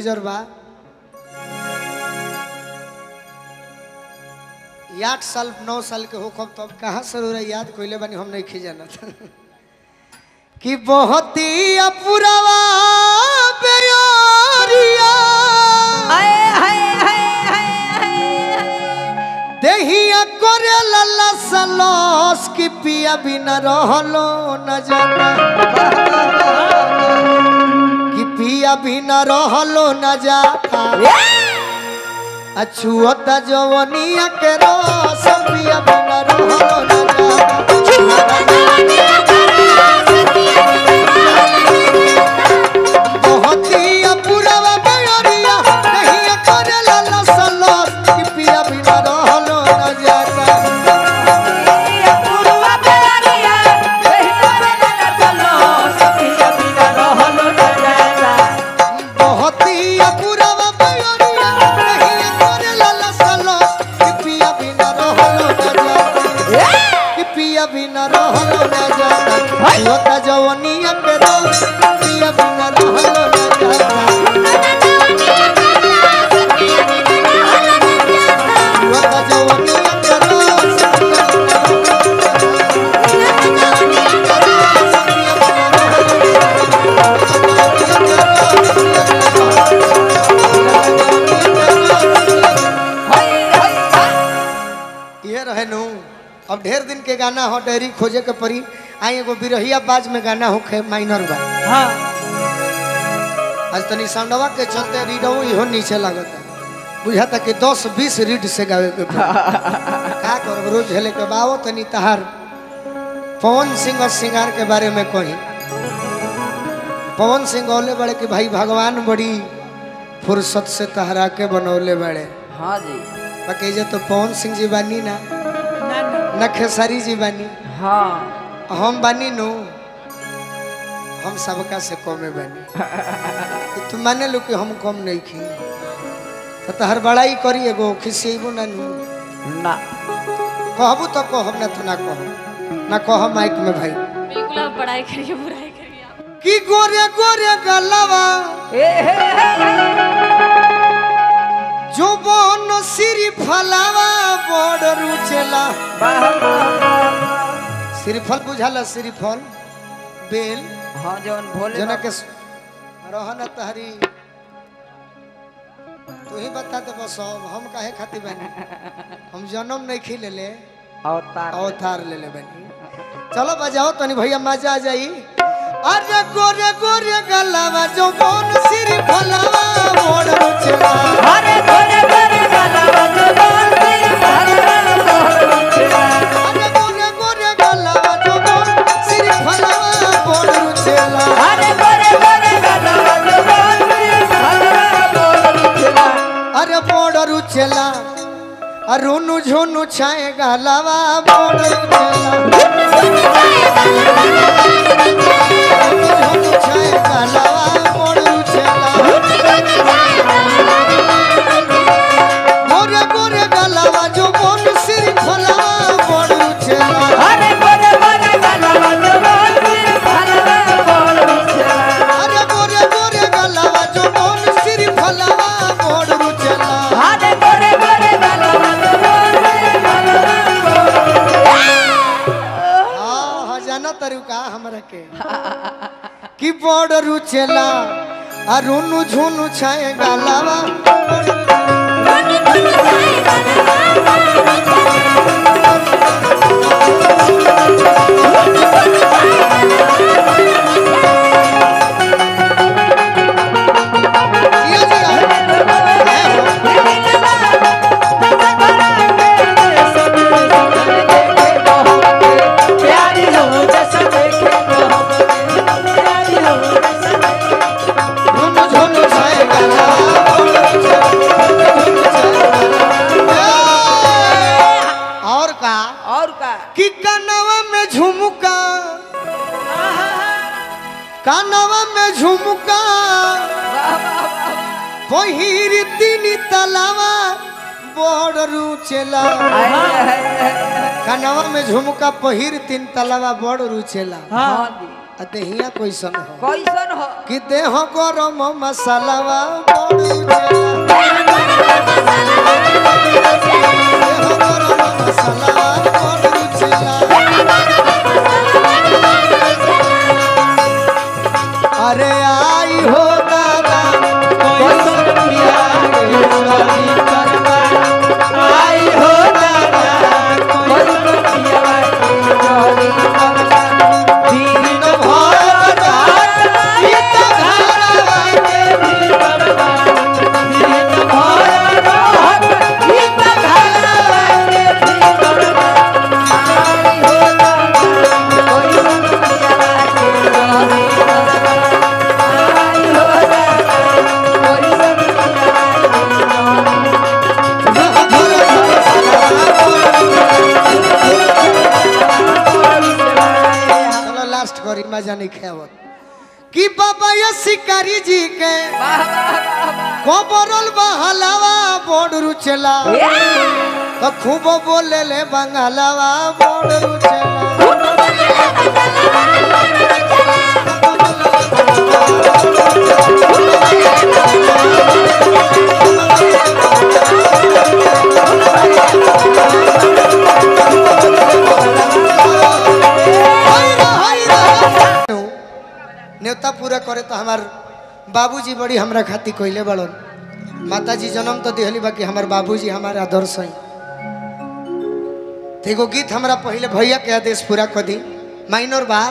Major बा ये आठ साल नौ साल के होखब तब कहाँ से रउरा याद कोइले बानी हम नहीं खिजानत कि बहुत ही अपुरवा बेयोरिया देहिया करे लल्ला सलस की पिया बिना रहलो न जाता कि पिया बिना रहलो न जाता अछुअता जवनिया के रस पिया बिना रहलो न जाता बहुत ही अपुरवा बेयोरिया देहिया करे लल्ला सलस की पिया बिना रहलो न जाता बहुत ही अपुरवा बेयोरिया देहिया करे लल्ला सलस की पिया बिना रहलो न जाता कि पिया बिना रहलो न जाता होता जवनिया के रस पिया बिना रहलो न जाता होता जवनिया के रस पिया बिना ये रहे नु अब ढेर दिन के गाना हो डेरी खोजे के परी आई एगो बिरहिया बाज में गाना हो खे माइनर बा आज तनी साउंडवा के चलते रीडो इहो नीचे लागता बुझाता कि 10 20 रीड से गावे के पड़ी। का करब रोज हेले के बाओ तनी तहार पवन सिंह और सिंगार के बारे में कही पवन सिंह बोले बड़े कि भाई भगवान बड़ी फुर्सत से तहरा के बनौले बड़े हाँ जी बाकी जे तो पवन सिंह जी बानी ना न खेसारी जी बानी हाँ हम बानी नु हम सबका से कमे बानी कि तू माने लो कि हम कम नहीं खी तो तहर बड़ाई करी एगो खिसेबो ना नु ना कहबू तो कहब ना तो ना कहब ना कहब माइक में भाई बिल्कुल आप पढ़ाई करिए बुराई करिए आप कि गोरे गोरे गलवा ए हे हे जो बन सिरी फलावा बड़ रुचेला वाह वाह श्रीफल बुझाला श्रीफल बेल हाँ जौन भोले जना बाबा- के स- रहन तहरी तू ही बता दे बस अब हम काहे खातिर बनी हम जन्म नहीं खी ले ले अवतार अवतार ले ले बनी चलो बजाओ तनी भैया मजा आ जाई अरे गोरे गोरे गलावा जो बोन सिरी फलावा मोड़ रुचला अरे गोरे गोरे गलावा जो बोल सिर भरवा तोहर उठला। अरे गोरे गोरे गलावा जो बोन सिरी फलावा मोड़ रुचला अरे गोरे गोरे गलावा जो बोल सिर भरवा तोहर उठला। अरे मोड़ रुचला अरुनु झुनु छाए गलावा मोड़ रुचला झुनु छाए गलावा मोड़ रुचला गोरे गोरे गलावा जो बोन सिरी फलावा मोड़ रुचला अरे गोरे गोरे गलावा जो बोल सिर भरवा तोहर उठला। अरे गोरे गोरे गलावा जो बोन सिरी फलावा मोड़ रुचला अरे गोरे गोरे गलावा जो बोल सिर भरवा तोहर उठला। हाँ हाँ जाना तरीका हमरा के कि बड़ रुचेला आ रुनु झुनु छाए गालावा जिया जिया रुनु झुनु छाए गालावा और का और का कि कनवा में झुमका कनवा में झुमका पहिर तीन तलावा बड़ रुचेला कनवा में झुमका पहिर तीन तलावा बड़ रुचेला हाँ जी आ देहिया कैसन हो कैसन हो कि देह गरम मसालावा बड़ू चला देह गरम मसालावा बड़ू चला अरे आई हो दादा कैसन पिया रे शादी करवा आई हो दादा कैसन पिया रे शादी करवा दिन भर रात गीत घरवा के भीतरवा दिन भर रात गीत घरवा के भीतरवा आई हो दादा कैसन पिया रे शादी करवा आई हो दादा कैसन पिया रे चलो लास्ट करी मजा नहीं खेवत कि बाबा ये शिकारी जी के कोबरल बहलावा बोर्ड रुचला तो खूब बोले ले बंगालावा बोर्ड रुचला न्योता पूरा करे तो हमार बाबूजी बड़ी हमरा खातिर कोइले बड़न माताजी जन्म तो दिहली बाकी हमार बाबूजी हमारे आदर्श हैं तो एगो गीत हमरा पहले भैया के आदेश पूरा कर दी माइनर बा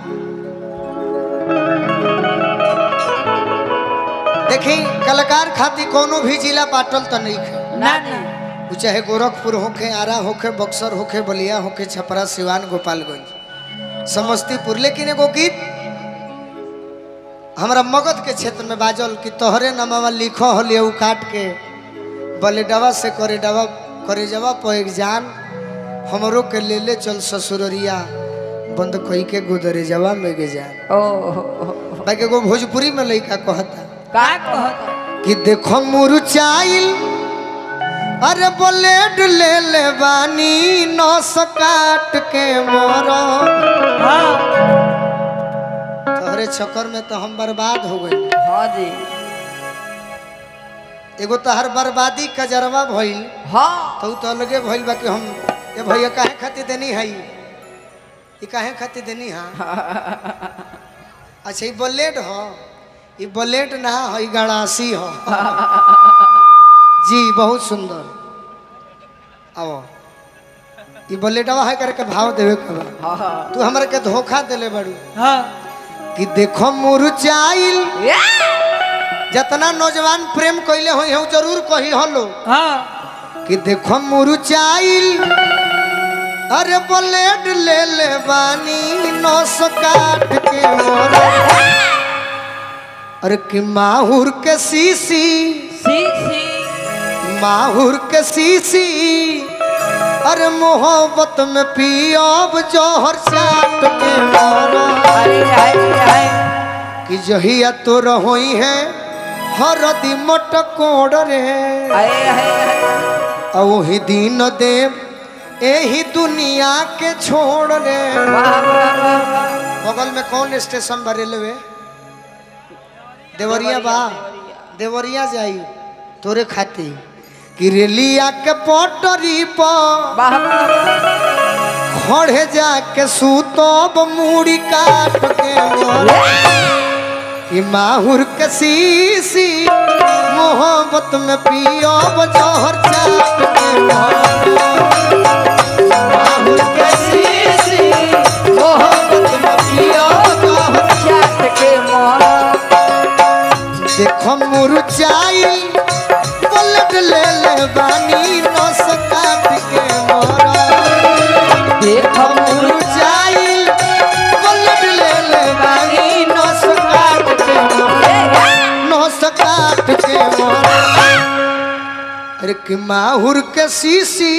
देखी कलाकार खातिर कोनो भी जिला बाटल तो नहीं है ना ना वो चाहे गोरखपुर होखे आरा होखे बक्सर होखे बलिया होखे छपरा सिवान गोपालगंज समस्तीपुर लेकिन एगो गीत हमरा मगध के क्षेत्र में बाजल कि तोहरे नमावा लिखो हलिए उ काट के बले डवा से करे डवा करे जवा पर एक जान हमरो के ले ले चल ससुररिया बंद कही के गोदरे जवा में गे जान ओ बाकी एगो भोजपुरी में लइका कहता का कहत कि देखो मुरचाइल अरे ब्लेड ले ले बानी नस काट के मोरो हां तोहरे चक्कर में तो हम बर्बाद हो गए हां जी एगो तहर बर्बादी कजरवा भइल हां तो उ तो अलगे भइल बा कि हम ये भैया काहे खातिर देनी है ये काहे खातिर देनी है अच्छा ये ब्लेड हो ये ब्लेड ना हो ये गड़ासी हो जी बहुत सुंदर आओ ये ब्लेडवा है करके भाव देवे के बा हां तू हमरा के धोखा देले बड़ू हां कि देखो मुरचाइल जितना नौजवान प्रेम कैले हो हूँ जरूर कही हलो हां कि देखो मुरचाइल अरे ब्लेड ले ले बानी नस काट के मोरा अरे कि माहुर के सीसी सी सी माहुर के सीसी अरे मोहब्बत में पियब जौहर चाट के मोरा अरे हाय हाय कि जहिया तो रहोई है हरदी मटकोड़ रे हाय हाय आ वही दिन देव एही दुनिया के छोड़ रे वाह वाह वाह बगल में कौन स्टेशन बा रेलवे देवरिया बा देवरिया जाई तोरे खातिर कि रेलिया के पटरी पर वाह वाह खड़े जाके सूतब मूड़ी काट के मोरा कि माहुर के सीसी मोहब्बत में पियब जहर चाट के मोरा माहुर के सीसी मोहब्बत में पियब जहर चाट के मोरा देखो मुरझाई पलट ले ले बानी नस काट के मोरा देखो मुरझाई पलट ले ले बानी नस काट के मोरा नस काट के मोरा अरे कि माहुर के सीसी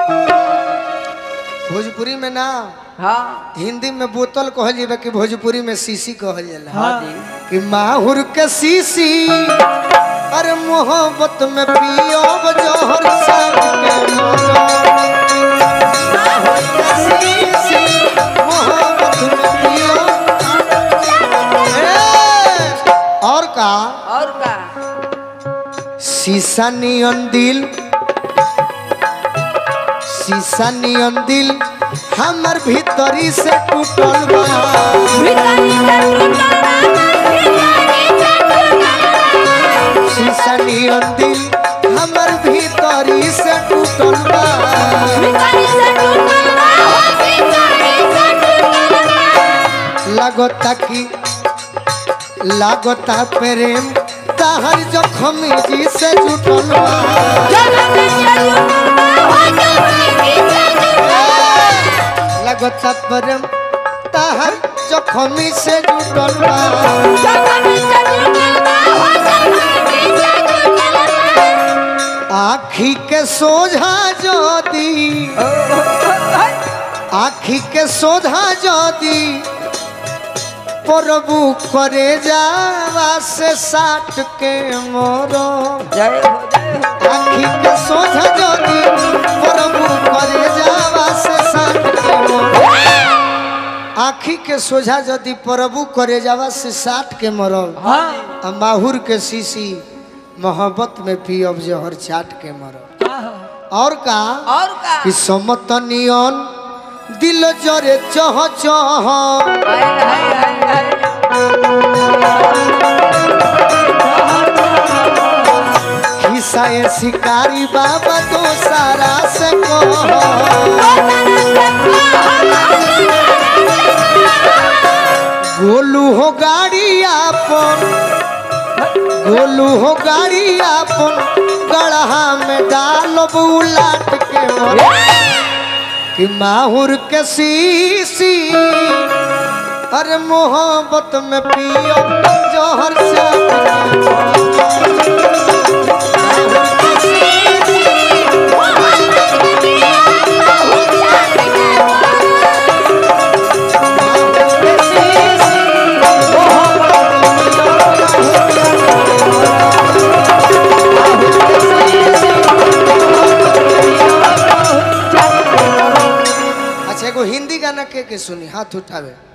भोजपुरी में ना हाँ हिंदी में बोतल कहल जाए कि भोजपुरी में सीसी कहल जाला हाँ जी कि माहुर के सीसी अरे मोहब्बत में पियो जोहर साथ के मोरा माहुर के सीसी मोहब्बत में पियो शीशा नियन दिल शीशा नियन दिल हमर भीतरी से टूटल बा शीशा नियन दिल हमर भीतरी से टूटल बा लगता कि लागता प्रेम ताहर जखम जी से जुटल बा लगता प्रेम ताहर जखम से जुटल बा आखी के सोझा ज्योति आखी के सोझा ज्योति प्रभु करे जावा से साट के मोरो जय हो जय हो आखी के सोझा ज्योति प्रभु करे जावा से साट के मोरो आखी के सोझा यदि प्रभु करे जावा से साट के मरब हाँ आ माहुर के शीशी मोहब्बत में पियब जहर चाट के मरब और का और का कि समतनियन दिल जरे चह चह हाय हाय हाय हाय खिसाए शिकारी बाबा तो सारा से कह गोलू हो गाड़ी आपन गोलू हो गाड़ी आपन गढ़ा में डालब उलाट के मर कि माहुर के शीशी अरे मोहब्बत में पियो जहर से अच्छा एगो हिंदी गाना के के सुनी हाथ उठावे